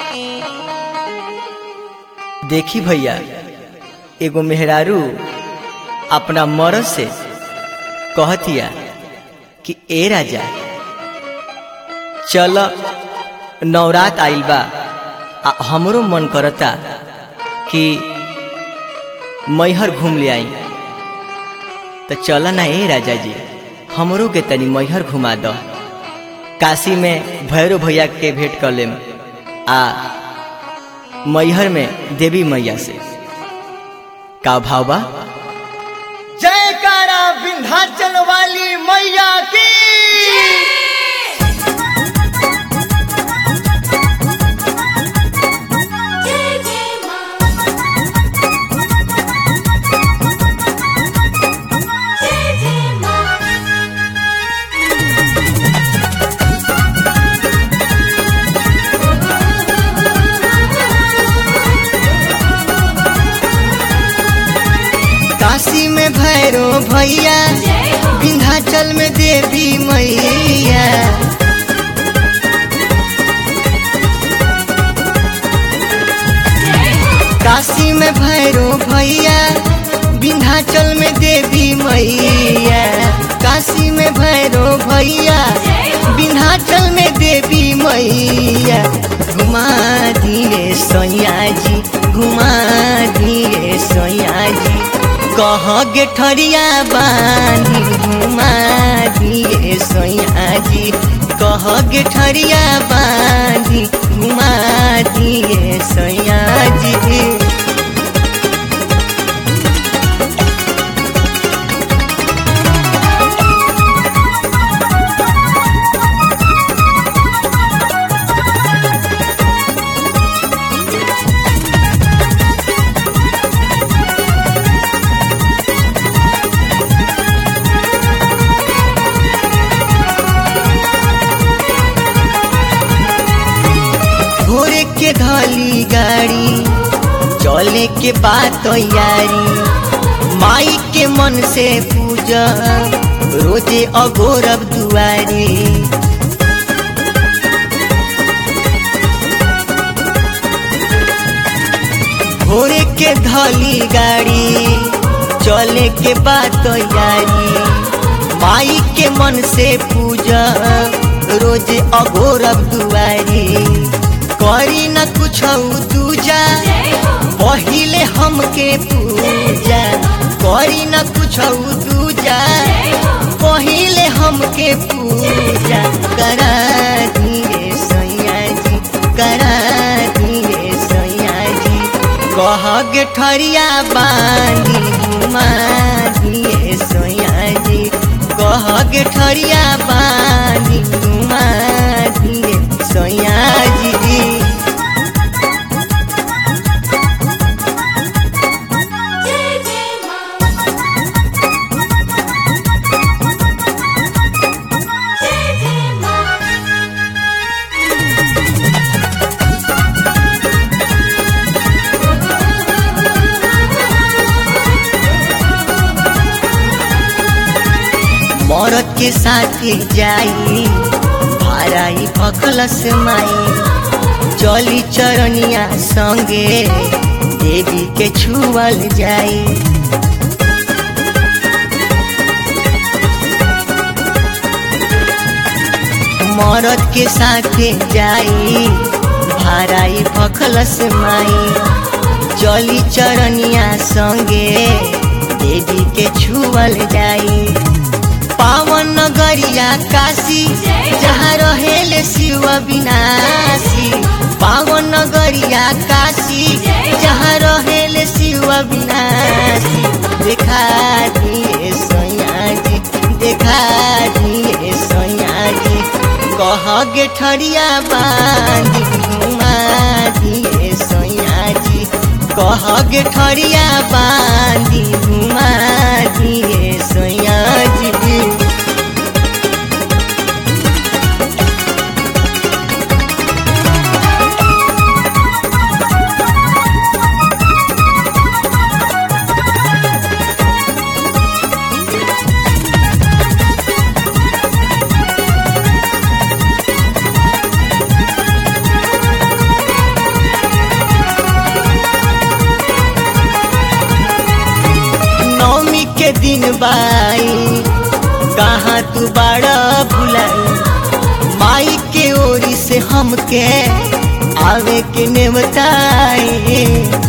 देखी भैया एगो मेहरारू अपना मरद से कहतिया कि ए राजा चल नवरात आइल बा आ हमरो मन करता कि मैहर घूम ले आई तो चल ना ए राजा जी हमरो के तनी मैहर घुमा दो काशी में भैरव भैया के भेंट कर लेम आ मैहर में देवी मैया से का भाव बा जयकारा विंध्याचल वाली मैया की जय जय मां जय जय मां काशी में भैरव भैया जय हो विंध्याचल में देवी मैया जय हो काशी में भैरव भैया विंध्याचल में देवी मैया काशी में भैरव भैया जय हो विंध्याचल में देवी मैया घुमा दिए सैया जी घुमा दिए सैया जी कह गे ठरिया बानी घुमा दिए सैया जी कह गे ठरिया बानी घुमा दिए सैया जी घोरे के धली गाड़ी चले के बात यारी माई के मन से पूजा रोजे अगोरब दुआरी घोरे के धली गाड़ी चले के बात यारी माई के मन से पूजा रोज अगोरब दुआरी करी न कुछ दूजा जय हो पहिले हमके पूजा करी न कुछ दूजा जय हो पहिले हमके पूजा करा दिए सैया जी करा दिए सैया जी कह गे ठरिया बानी घुमा दिए सैया जी कह गे ठरिया बानी घुमा दिए सैया जी जय जय मां जय जय मां मरद के साथ जाई भाराई भखलस माई चली चरनिया संगे देवी के छुअल जाई मरद के साथ जाई भाराई भखलस माई चली चरनिया संगे देवी के छुअल जाई पावन नगरिया काशी जहाँ रहेले शिव विनाशी पावन नगरिया काशी जहाँ रहेले शिव विनाशी देखा दिए सैया जी देखा दिए सैया जी कह गे ठरिया बांधी घुमा दिए सैया जी कह गे ठरिया बांधी घुमा दिए सैया जी बाई कहाँ तू बड़ा भुलाई माई के ओरी से हमके आवे के नेवताई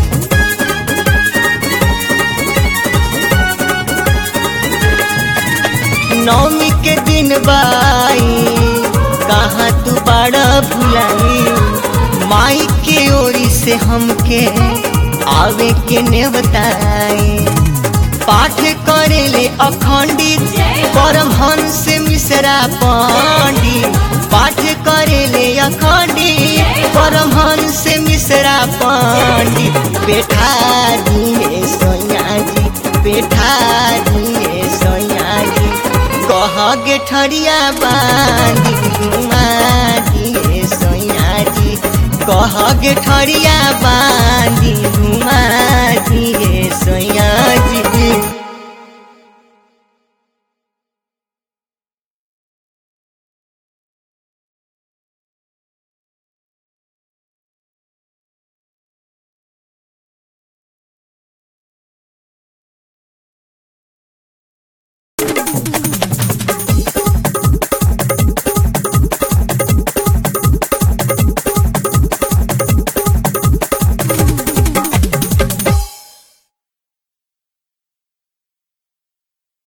नौमी के दिन बाई कहाँ तू बड़ा भुलाई माई के ओरी से हमके आवे के नेवताई पाठ करेले अखंडित परमहंस मिश्रा पंडित पाठ करेले अखंडित परमहंस मिश्रा पंडित बैठा दिए सोया जी बैठा दिए सोया जी कह गे ठरिया बांधी घुमा दिए सोया जी कह गे ठरिया बांधी घुमा दिए सोया